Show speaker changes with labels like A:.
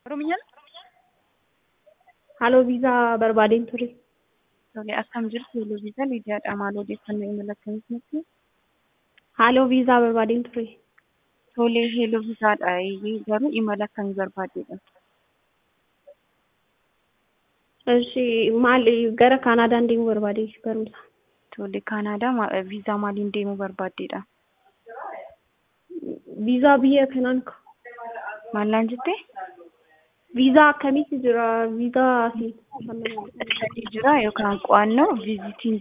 A: Oromiyaan
B: Haaloo viizaa barbaadeen ture.
A: tole akkam jirtu Haaloo viizaa Liidiyaadha. Maal odeeffannoo imala akkamitti nutti?
B: Haaloo viizaa barbaadeen ture.
A: Tole Haaloo viizaadha. Garuu imala akkamii barbaaddeedha?
B: Ishi maal gara Kaanaadaan deemuu barbaade barumsa.
A: Tole Kaanaadaa ma- viizaa maaliin deemuu barbaaddeedha?
B: Viizaa biyya kanaan ka.
A: Maallaan jettee?
B: Viizaa akkamitti jira? Viizaa asii.
A: Sadii jira yookaan qo'annoo viizitiin